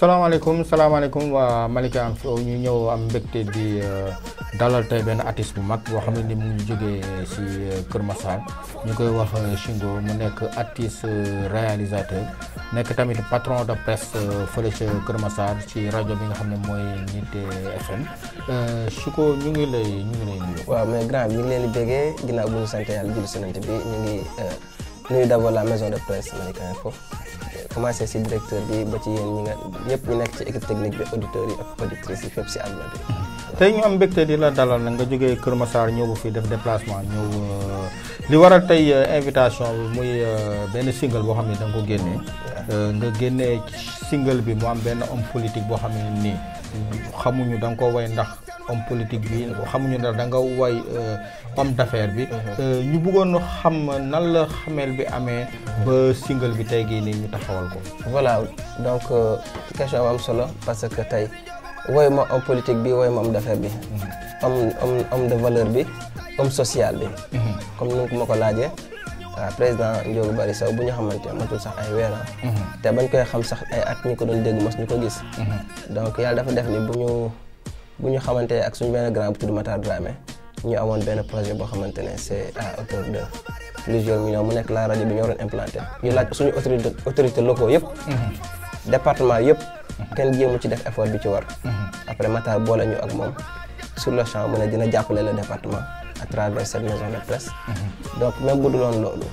salaamaaleykum salaamaaleykum waa Malika Info ñu ñëw am mbégte di dalal tey benn artiste bu mag boo xam ne ni mu ngi jógee si Kër Massar ñu koy wax Shingo mu nekk artiste réalisateur nekk tamit patron de presse fële ca Kër Massar ci rajo bi nga xam ne mooy Nité FM Shingo ñu ngi lay ñu ngi lay nuyu. waaw mais grand bi ñu ngi leen di béggee ginnaaw bu ñu sant yàlla julli sanante bi ñu ngi nuyu d'abord la maison de presse Malika Info commencé si directeur bi ba ci yéen ñi nga ñëpp ñu nekk ci équipe technique bi auditeurs yi ak auditrices yi fépp si àdduna bi. tey ñu am mbégte di la dalal nag nga jógee Kër Massar ñëw bu fii def déplacement ñëw li waral tey invitation bi muy benn single boo xam ne da nga ko génnee. nga génnee single bi mu am benn homme politique boo xam ne nii xamuñu da nga ko way ndax homme politique bi xamuñu ndax da nga way homme d'affaires bi. ñu bëggoon xam nan la xamel bi amee ba single bi tey gii nii ñu taxawal ko. voilà donc question bu am solo parce que tey. woy ma homme politique bi woy ma homme d'affaires bi homme homme homme de valeur bi homme social bi comme ni nga ma ko laajee waaw président Ndiogou Bari Sow bu ñu xamante matul sax ay weer te bañ koy xam sax ay at ñu ko doon dégg mos ñu ko gis donc yàlla dafa def ni bu ñu bu ñu xamante ak suñu benn grand bu tudd Matar Dramé ñu amoon benn projet boo xamante ne c'est à hauteur de plusieurs millions mu nekk la rajo bi ñu waroon implanté ñu laaj suñu autorité autorité locaux yëpp département yëpp kenn jéemu ci def effort bi ci war après Matar boole ñu ak moom sur le champ mu ne dina jàppale le département à travers cette maison de presse donc même bu duloon loolu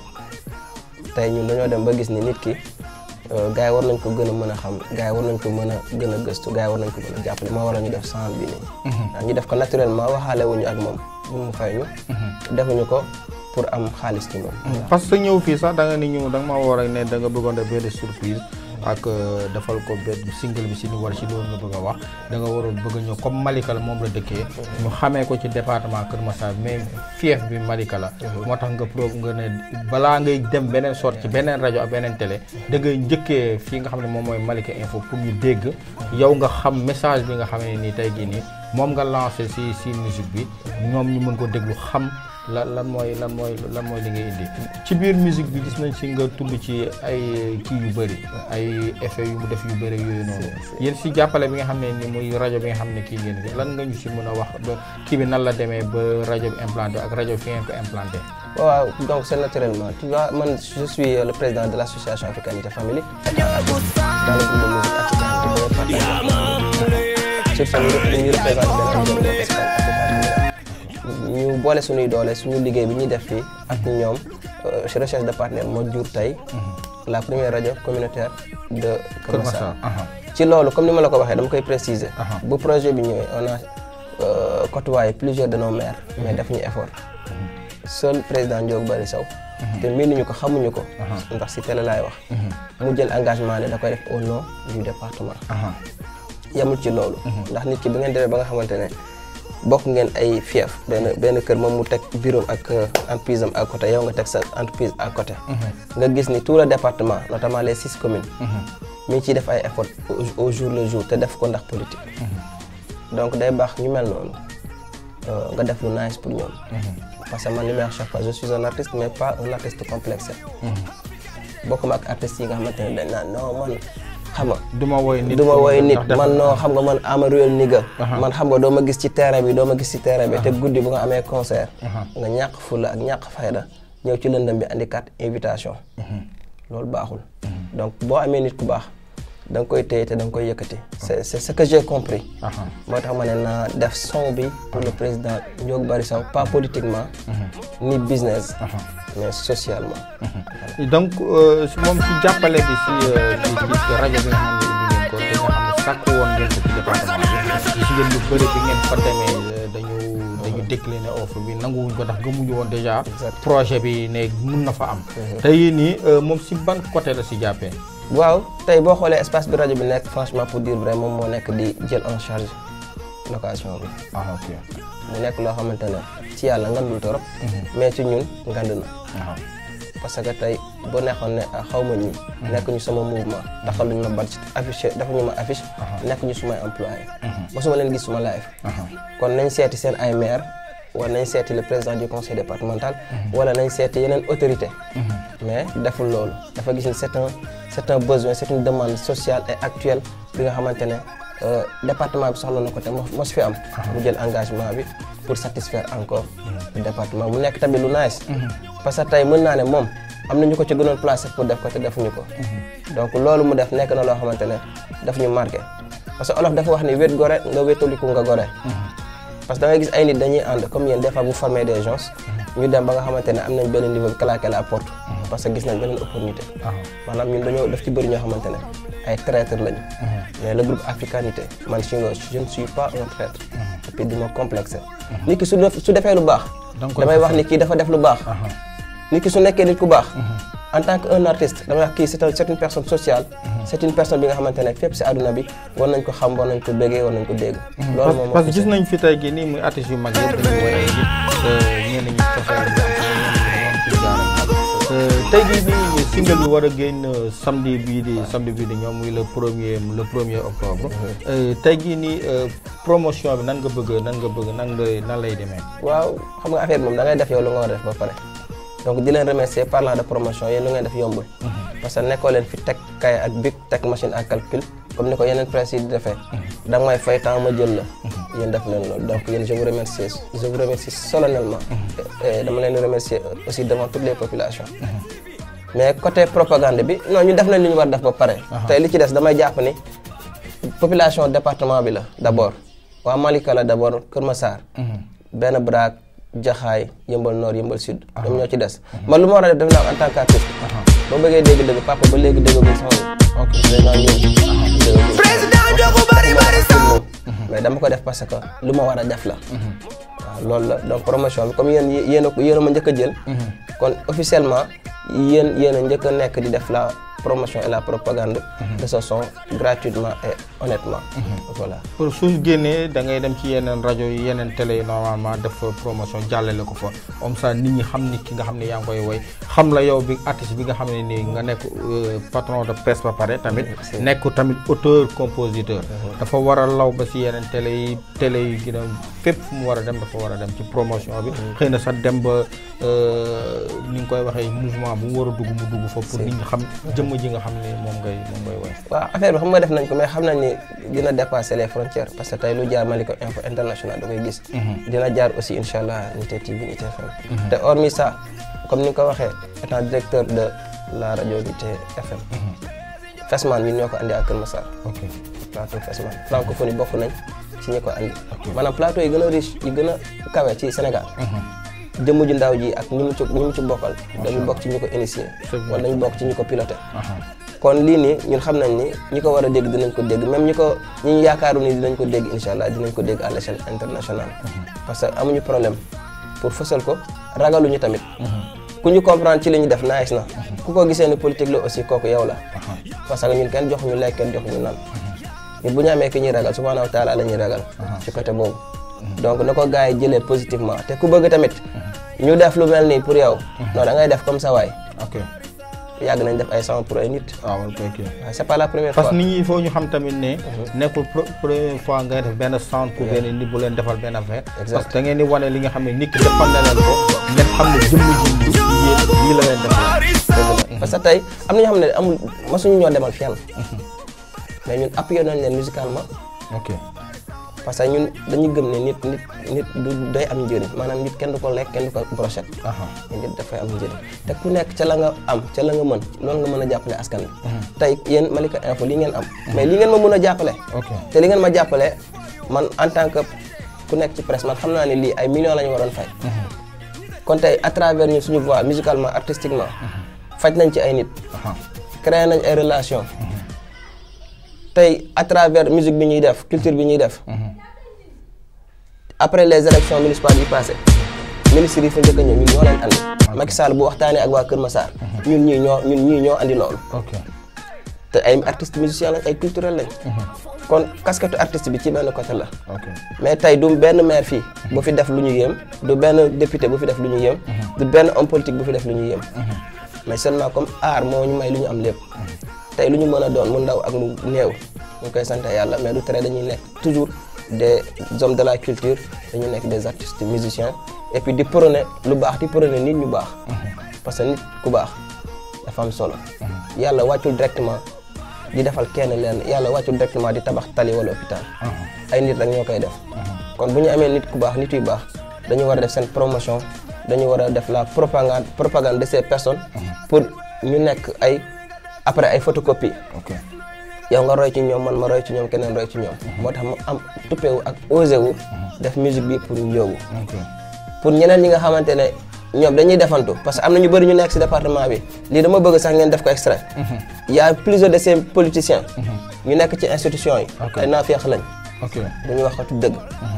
tey ñun dañoo dem ba gis ni nit ki gars yi war nañ ko gën a mën a xam gars yi war nañ ko mën a gën a gëstu gars yi war nañ ko mën a jàppale moo waral ñu def sang bi nii ñu def ko naturellement waxaale wuñu ak moom bu mu fay ñu defuñu ko pour am xaalis ci moom parce que ñëw fii sax da nga ni ñu da nga ma war a ne da nga bëggoon def benn surprise ak defal ko benn single bi si ni war si loolu nga bëgg a wax da nga waroon bëgg a ñëw comme Malika la moom la dëkkee ñu xamee ko ci département Kër Massar mais fief bi Malika la moo tax nga pro nga ne balaa ngay dem beneen sort ci beneen rajo ak beneen télé da ngay njëkkee fii nga xam ne moom mooy Malika Info pour ñu dégg yow nga xam message bi nga xam ne nii tey jii nii moom nga lancé si si musique bi ñoom ñu mën ko déglu xam lan lan mooy lan mooy lan mooy li ngay indi ci biir musique bi gis nañ si nga tudd ci ay kii yu bëri ay effet yu mu def yu bëri yooyu noonu yéen si jàppale bi nga xam ne ni muy rajo bi nga xam ne kii ngeen fi lan nga ñu si mën a wax ba kii bi nan la demee ba rajo bi implanté ak rajo fi ngeen ko implanté waaw donc c'est naturellement tu vois man je suis le président de l'association Africanité Family dans le groupe de musique Africanité sur ce ñu représenté ñu boole suñuy doole suñu liggéey bi ñuy def fii ak ñoom recherche de partenaire moo jur tey la première rajo communautaire de Kër Massar ci loolu comme ni ma la ko waxee dama koy préciser bu projet bi ñëwee on a côtoyé plusieurs de nos maires mais def ñu effort seul président Ndiogou Bari Sow te miinuñu ko xamuñu ko ndax si télé laay wax mu jël engagement ne da koy def au nom du département yamul ci loolu ndax nit ki bi ngeen demee ba nga xamante ne bokk ngeen ay fief benn benn kër moom mu teg bureau ak entreprise am à côté yow nga teg sa entreprise à côté nga gis ni tout le département notamment les six communes mi ngi ciy def ay effort au jour le jour te def ko ndax politique donc day baax ñu mel noonu nga def lu nice pour ñoom parce que man li may wax chaque fois je suis un artiste mais pas un artiste complexé bokkuma ak artistes yi nga xamante ne dañ naan non man xam nga du ma woy nit du ma woy nit man noo xam nga man ama réel ni ga man xam nga doo ma gis ci terrain bi doo ma gis ci terrain bi te guddi bu nga amee concert nga ñàkk fulla ak ñàkk fayda ñëw ci lëndëm bi andi carte invitation loolu baaxul donc boo amee nit ku baax da nga koy téye te da nga koy yëkkati c'est c'est ce que j'ai compris moo tax ma ne naa def son bi pour le président Ndiogou Bari Sow pas politiquement ni business mais socialement donc moom si jàppale bi si ci rajo bi nga xam ne ubbi ngeen ko te nga xam ne sàkk woon ngeen ko ci département bi gis ngeen lu bëri bi ngeen fa demee dañu dañu décliner offre bi nanguwuñ ko ndax gëmuñu woon déjà projet bi ne mun na fa am tey nii moom si ban côté la si jàppee waaw tey boo xoolee espace bi rajo bi nekk franchement pour dire vrai moom moo nekk di jël en charge location bi ah ok mu nekk loo xamante ne ci yàlla ngandul torop mais ci ñun ngand na parce que tey boo neexoon ne xaw ma ñi nekk ñu sama mouvement taxaluñu ma badge affiché dafa ñu ma affiche nekk ñu sumay employé mosuma leen gis suma live kon nañ seeti seen ay maire war nañ seeti le président du conseil départemental wala nañ seeti yeneen autorité mais deful loolu dafa gis ni c'est un c'est un besoin c'est une demande sociale et actuelle bi nga xamante ne euh, département bi soxla na ko te mo mos fi am mu jël engagement bi pour satisfaire encore le département mu nekk tamit lu nice parce que tey mën naa ne moom am na ñu ko ci gënoon placé pour def ko te defuñu ko donc loolu mu def nekk na loo xamante ne daf ñu marqué parce que olof dafa wax ni wét gore nga wétaliku nga gore parce que da ngay gis ay nit dañuy ànd comme yéen des fois vous formez des gens ñu dem ba nga xamante ne am nañ benn niveau bi claqué la porte parce que gis nañ beneen opportunité maanaam ñun dañoo daf ci bëri ñoo xamante ne ay traître lañu mais le groupe africanité man si nga je ne suis pas un traître et puis du ma complexé nit ki su def su defee lu baax danga koy damay wax fasal. ni kii dafa def lu baax nit ki su nekkee nit ku baax en tant que un artiste damay wax kii c'est un- c'est une personne sociale c'est une personne bi nga xamante ne fépp si àdduna bi war nañ ko xam war nañ ko béggee war nañ ko dégg loolu moom parce que gis nañ fi tey jii nii muy artistes yu mag yëpp dañuy woy ay nit ñenn ñi cofeel bi am ñenn ñi ñoom ci jaarale tey jii nii single bi war a génn samedi bii di samedi bii di ñoom muy le premier le premier octobre tey jii nii promotion bi nan nga bëgg nan nga bëgg nan nga nan lay demee waaw xam nga affaire bi moom da ngay def yow lu nga war a def ba pare donc di leen remercier parlant de promotion yéen lu ngeen def yombul parce que nekkoo leen fi teg kay ak bic teg machine à calcul comme ni ko yeneen presse yi di defee da nga may fay temps ma jël la yéen def leen loolu donc yéen je vous remercie je vous remercie solennellement et dama leen remercier aussi devant toutes les populations mais côté propagande bi non ñu def nañ li ñu war def ba pare tey li ci des damay jàpp ni population département bi la d'abord waa Malika la d'abord Kër Massar benn Braak Jaxaay Yëmbal Nord Yëmbal Sud ñoom ñoo ci des man lu ma war a def def naa ko en tant qu'artiste boo bëggee dégg-dëgg papa ba léegi déggagul sama ok président ñëw président jogu bari bari mais dama ko def parce que lu ma war a def la waaw loolu la donc promotion bi comme yéen yéen a ko yéen a ma njëkk a jël kon officiellement yéen yéen a njëkk a nekk di def la promotion et la propagande de ce son gratuitement et honnêtement voilà pour suñ génnee da ngay dem ci yeneen rajo yi yeneen télé yi normalement def fa promotion jàllale ko fa comme ça nit ñi xam ni ki nga xam ne yaa ngi koy woy xam la yow bi artiste bi nga xam ne nii nga nekk euh, patron de presse ba pare tamit nekk tamit auteur compositeur dafa war a law ba si yeneen télé yi télé yi gën a fépp fu mu war a dem dafa war a dem ci promotion bi xëy na sax dem ba euh, ni nga koy waxee mouvement bu mu war a dugg mu dugg fa pour nit ñi xam jëmm ji nga xam ne moom ngay moom ngay woy waaw affaire bi xam nga def nañ ko mais xam nañ ni dina dépasser les frontières parce que tey lu jaar Malika Info International da koy gis dina jaar aussi incha allah Nité TV Nité FM te hormis ça comme ni nga ko waxee étant directeur de la rajo Nité FM Fesman ñun ñoo ko andi ak Kër Massar ok plateau Fesman francophonie bokk nañ ci ñi ko andi maanaam plateau yi gën a riche yi gën a kawe ci Sénégal jëmm ju ndaw ji ak ñi mu ci ñi mu ci bokkal dañu bokk ci ñu ko initié C'est vrai. wala dañu bokk ci ñu ko piloté aha kon lii nii ñun xam nañ ni ñi ko war a dégg dinañ ko dégg même ñi ko ñi ñu yaakaaru ni dinañ ko dégg incha allah dinañ ko dégg à l'échelle internationale parce que amuñu problème pour fësal ko ragaluñu tamit ku ñu comprendre ci li ñu def nice na ku ko gisee ni politique la aussi kooku yow la parce que ñun kenn joxuñu lekk kenn joxuñu naan ñun bu ñu amee ki ñuy ragal subhanahu wa taala la ñuy ragal ci côté boobu donc na ko gars yi jëlee positivement te ku bëgg tamit ñu def lu mel nii pour yow non da ngay def comme ça waay ok yàgg nañ def ay son pour ay nit waaw ok ok waaye c'est pas la première parce fois que nit ñi il faut ñu xam tamit ne nekkul pro- première fois ngay def benn centre pour benn nit bu leen defal benn affaire parce que da ngeen di wane li nga xam ne nit ki defal na leen ko ngeen xam ne jëmm ji du yéen lii la leen defal parce que tey am na ñoo xam ne amul masuñu ñoo demal fenn mais ñun appuyé nañ leen musicalement ok parce que ñun dañu gëm ne nit nit nit du day am njëriñ maanaam nit kenn du ko lekk kenn du ko brochette aha mais nit dafay am njëriñ te ku nekk ca la nga am ca la nga mën loolu nga mën a jàppale askan bi tey yéen Malika Info lii ngeen am mais li ngeen ma mën a jàppale ok te li ngeen ma jàppale man en tant que ku nekk ci presse man xam naa ne lii ay millions la ñu waroon fay kon tey à travers ñun suñu voix musicalement artistiquement faj nañ ci ay nit aha créé nañ ay relation tey à travers musique bi ñuy def culture bi ñuy def après les élections municipales yi passé ministres yi fa njëkk a ñëw ñun ñoo leen andi Macky Sall bu waxtaanee ak waa Kër Massar ñun ñii ñoo ñun ñii ñoo andi loolu ok te ay artistes musiciens lañ ay culturels lañ kon casquette artiste bi ci benn côté la ok mais tey du benn maire fii bu fi def lu ñu yéem du benn député bu fi def lu ñu yéem du benn homme politique bu fi def lu ñu yéem mais seulement comme art moo ñu may lu ñu am lépp tey lu ñu mën a doon mu ndaw ak mu néew ñu koy sant yàlla mais du tere dañuy nekk toujours des hommes de la culture dañu nekk des artistes musiciens et puis di prôner lu baax di prôner nit ñu baax parce que nit ku baax dafa am solo yàlla wàccul directement di defal kenn leen yàlla wàccul directement di tabax tali wala hôpital ay nit rek ñoo koy def kon bu ñu amee nit ku baax nit yu baax dañu war a def seen promotion dañu war a def la propagande propagande de ces personnes pour ñu nekk ay après ay photocopie ok yow nga roy ci ñoom man ma roy ci ñoom keneen roy ci ñoom moo tax mu am tuppewu ak osé wu def musique bi pour Ndiogou ok pour ñeneen ñi nga xamante ne ñoom dañuy defantu parce que am na ñu bëri ñu nekk ci département bi lii dama bëgg sax ngeen def ko extrait y a plusieurs de ces politiciens ñu nekk ci institution yi Ok. ay naafeex lañ ok dañuy waxatu dëgg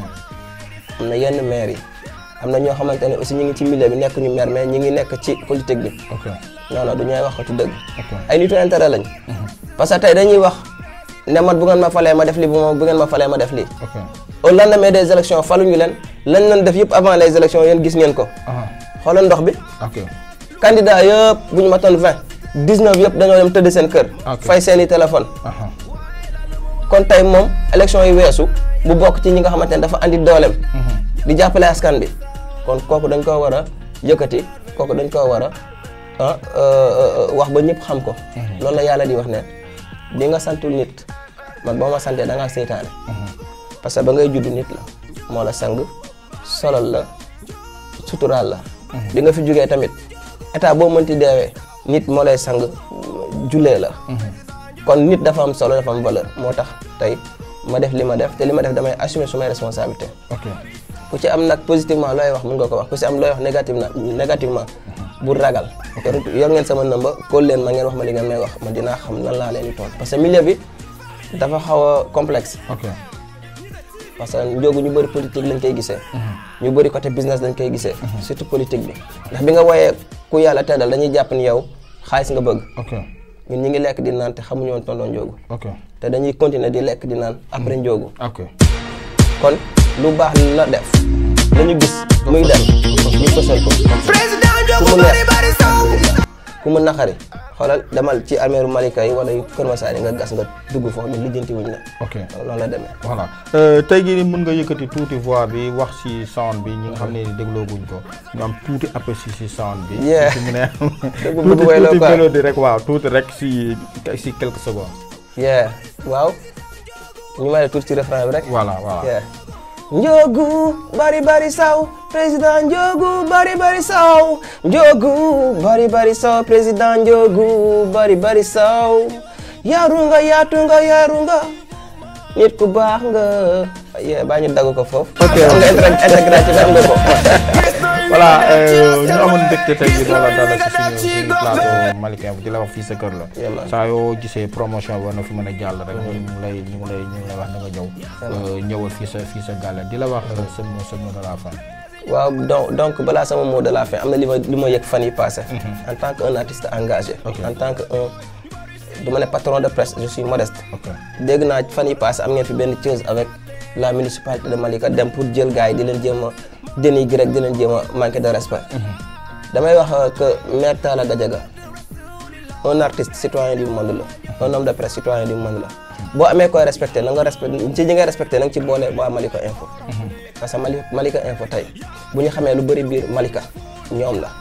am na yenn maire yi am na ñoo xamante ne aussi ñu ngi ci milieu bi nekk ñu maire mais ñu ngi nekk ci politique bi ok non non du ñooy waxatu dëgg ok ay nitu intérêt lañ parce que tey dañuy wax ne man bu ngeen ma falee ma def lii bu ma bu ngeen ma falee ma def lii ok au lendemain des élections faluñu leen lañ leen def yëpp avant les élections yéen gis ngeen ko aha xoolal ndox bi ok candidat yëpp bu ñu matoon 20 19 yëpp dañoo dem tëdd seen kër Ok. fay seeni téléphone aha kon tey moom élection yi weesu bu bokk ci ñi nga xamante ne dafa andi dooleem di jàppale askan bi kon kooku dañ koo war a yëkkati kooku dañ koo war a ah euh, wax ba ñëpp xam ko loolu la yàlla di wax ne bi nga santul nit man boo ma santee da ngaa seytaane parce que ba ngay judd nit la moo la sang solal la suturaal la bi nga fi jógee tamit état boo mënti deewee nit moo lay sang jullee la kon nit dafa am solo dafa am valeur moo tax tey ma def li ma def te li ma def damay assumer sumay responsabilité ok ku ci am nag positivement looy wax mun nga ko wax ku ci am looy wax négativement négativement bu ragal yor yor ngeen sama nëmba kóol leen ma ngeen wax ma li ngeen may wax ma dinaa xam nan laa leen di tontu parce que milieu bi dafa xaw a complexe ok parce que Ndiogou ñu bëri politique lañ koy gisee ñu bëri côté business lañ koy gisee surtout politique bi ndax bi nga wooyee ku yàlla teddal dañuy jàpp ni yow xaalis nga bëgg ok ñun ñi ngi lekk di naan te xamuñu woon tonton Ndiogou ok te dañuy continuer di lekk di naan après Ndiogou ok kon lu baax la def dañu gis muy dem ñu fësal ko Président ku Ndiogou mu bari neex bari saw ku mu naqari xoolal demal ci armeeru Malika yi wala yu Kër Masaar yi nga gas nga dugg foofu ñu lijjanti wuñ la ok loolu la demee voilà tey jii nii mën nga yëkkati tuuti voix bi wax ci sound bi ñi nga xam ne déglooguñ ko ñu am tuuti aperçu ci sound bi. Yeah. su mu ne Dëgg bu tuuti bëgg wayloo tuuti quoi. mélodie rek waaw tuuti rek ci ci quelques secondes. yeah waaw ñu may la tuuti ci refrain bi rek voilà voilà. yeah Ndiogou bari bari saw président Ndiogou bari bari saw Ndiogou bari bari saw président Ndiogou bari bari saw yaru nga yaatu nga yaru nga nit ku baax nga yee baa ñu dagg ko foofu ok nga intégratif am nga ko voilà euh, ñu amoon mbégte tey jii doon la dalal ci suñu suñu plateau Malika Info di la wax fii sa kër la. Yeah, man. saa yoo gisee promotion bi war na fi mën a jàll rek. ñu ngi lay ñu ngi lay ñu ngi lay wax na nga ñëw. euh, ñëwal fii sa fii sa gàlle di la wax sa mot sa mot de la fin. waaw donc donc balaa sama mot de la fin am na li ma li ma yëg fan yi passé en tant que un artiste engagé Ok. en tant que un du ma ne patron de presse je suis modeste ok dégg naa fan yi passé am ngeen fi benn chose avec la municipalité de Malika dem pour jël gars yi di leen jéem a dénigrer rek di leen jéem a manquer de respect damay wax euh, que maire Talla Gadiaga un artiste citoyen du monde la un homme de presse citoyen du monde la boo amee koy respecté na nga respecté ci ñi ngay respecté na nga ci boole waa Malika Info parce que Mali Malika Info tey bu ñu xamee lu bëri biir Malika ñoom la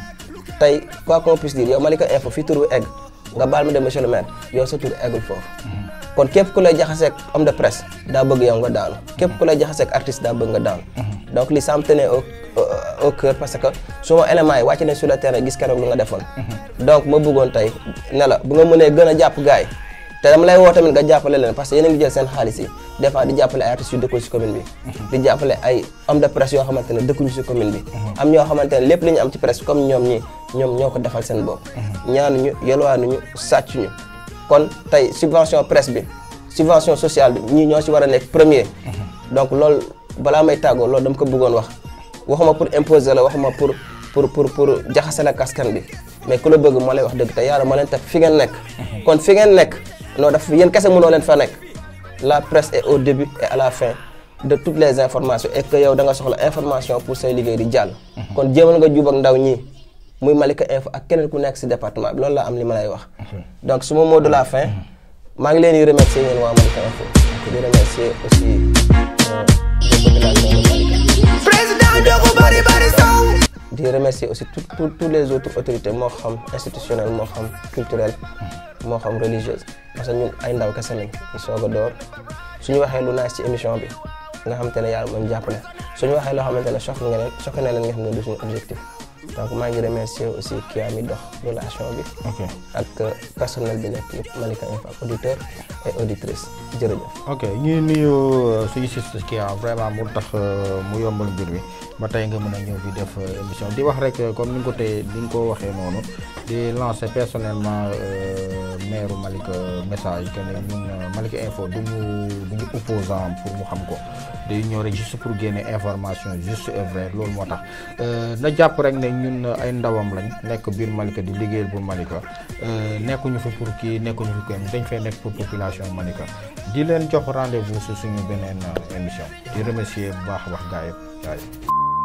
tey quoi qu'on puisse dire yow Malika Info fii tur bi egg nga baal ma dem monsieur le maire yow sa tur eggul foofu kon képp ku lay jaxaseeg homme de presse daa bëgg yow nga daanu képp ku lay jaxaseeg artiste daa bëgg nga daanu donc li ça me tenait au au- au cœur parce que suma éléments yi wàcc nañ sur le terrain gis keroog lu nga defoon donc ma bëggoon tey ne la bu nga mënee gën a jàpp gars yi te dama lay woo tamit nga jàppale leen parce que yéen a ngi jël seen xaalis yi des fois di jàppale ay artistes yu dëkkul si commune bi di jàppale ay homme de presse yoo xamante ne dëkkuñu si commune bi am ñoo xamante ne lépp li ñu am ci presse comme ñoom ñi ñoom ñoo ko defal seen bopp ñaanuñu yelwaanuñu sàccuñu kon tey subvention presse bi subvention sociale bi ñii ñoo si war a nekk premier donc loolu balaa may tàggoo loolu dama ko bëggoon wax waxuma pour imposer la waxuma pour pour pour pour jaxase la kaskan bi mais ku la bëgg moo lay wax dëgg te yàlla moo leen teg fi ngeen nekk kon fi ngeen nekk non daf yéen kese mënoo leen fa nekk la presse est au début et à la fin de toutes les informations et que yow da nga soxla information pour say liggéey di jàll kon jéemal nga jub ak ndaw ñi muy Malika Info ak keneen ku nekk si département bi loolu laa am li ma lay wax donc suma mot de la fin maa ngi leen di remercier yéen waa Malika Info di remercier aussi di remercier aussi tout tout tous les autres autorités moo xam institutionnelles moo xam culturelles moo xam religieuses parce que ñun ay ndaw kese lañ ñu soog a door suñu waxee lu naaj ci émission bi nga xamante ne yàlla moom jàppale suñu waxee loo xamante ne choqué nga leen choqué na leen nga xam ne du suñu objectif donc maa ngi remercier aussi kii ami dox relation bi ok ak personnel bi nekk yëpp Malika Info ak auditeur et auditrice jërëjëf ok ñuy nuyu suñu sisters kii ah vraiment mu tax mu yombal mbir mi ba tey nga mën a ñëw fi def émission di wax rek comme ni nga ko tey ni nga ko waxee noonu di lancer personnellement maire Malika message que ne ñun Malika Info du ñu du ñu opposant pour mu xam ko day ñëw rek juste pour génne information juste et vrai loolu moo tax na jàpp rek ne ñun ay ndawam lañ nekk biir Malika di liggéeyal bu Malika nekkuñu fi pour kii nekkuñu fi kenn dañ fay nekk pour population Malika di leen jox rendez-vous si suñu beneen émission di remercier bu baax wax gaa yëpp gaa yëpp